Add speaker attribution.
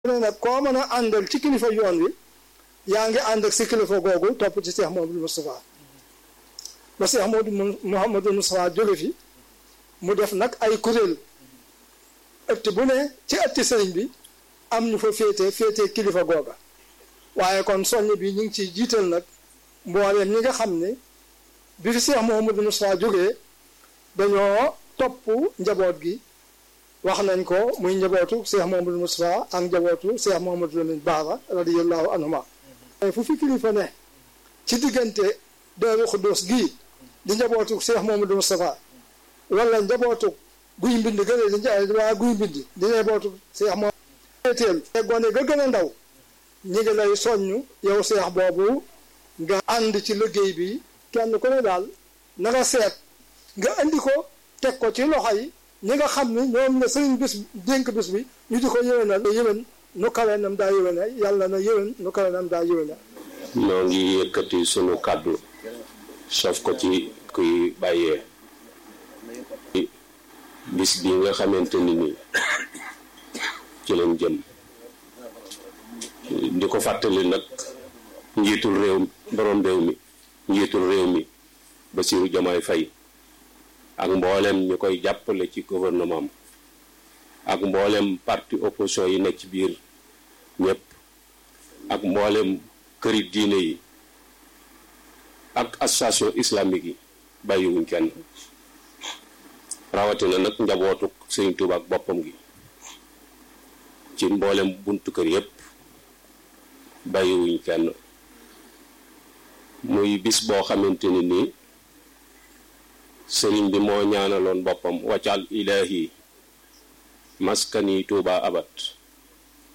Speaker 1: ne nag koo mën a àndal ci kilifa yoon wi yaa ngi ànd ak si kilifa googu topp ci Cheikh Mouhamadou Moustapha ba Cheikh Mouhamadou Moustapha jóge fi mu def nag ay kuréel ëtt bu ne ci ëtti sëriñ bi am ñu fa féete féete kilifa googa waaye kon soññ bi ñu ngi ciy jiital nag mbooleem ñi nga xam ne bi fi Cheikh Mouhamadou Moustapha jógee dañoo topp njaboot gi wax nañ ko muy njabootu Cheikh Mouhamadou Moustapha ak njabootu Cheikh Mouhamadou Lamine Bara radiyallahu anhuma fu fi kilifa ne ci diggante Daaru Xuddoos gii di njabootu Cheikh Mouhamadou Moustapha wala njabootu guy mbind gëne di waa guy mbind di njabootu Cheikh Mouhamadou teel te gone ga gën a ndaw ñi ngi lay soññ yow Cheikh boobu nga ànd ci liggéey bi kenn ku ne daal na nga seet nga andi ko teg ko ci loxo yi ñi nga xam ni ñoom la sëriñ bis dénk bis bi ñu di ko yéwénal yéwén nu kawe nam daa yéwéne yàlla na yéwén nu kawe nam daa yéwéne
Speaker 2: noo ngi yëkkati sunu kàddu sof ko ci kuy bàyyee bis bi nga xamante ni ni ci lañ jëm di ko fàttali nag njiitul réew borom réew mi njiitul réew mi Bassirou Diomaye Faye ak mboolem ñu koy jàppale ci gouvernement ak mboolem parti opposition yi nekk ci biir ñëpp ak mboolem këri diine yi ak association islamique yi bàyyiwuñ kenn rawatina nag njabootu Sëriñ Tuuba ak boppam gi ci mboolem buntu kër yëpp bàyyiwuñ kenn muy bis boo xamante ni nii sëriñ bi moo ñaanaloon boppam waccal ilaahi maskani tuuba abat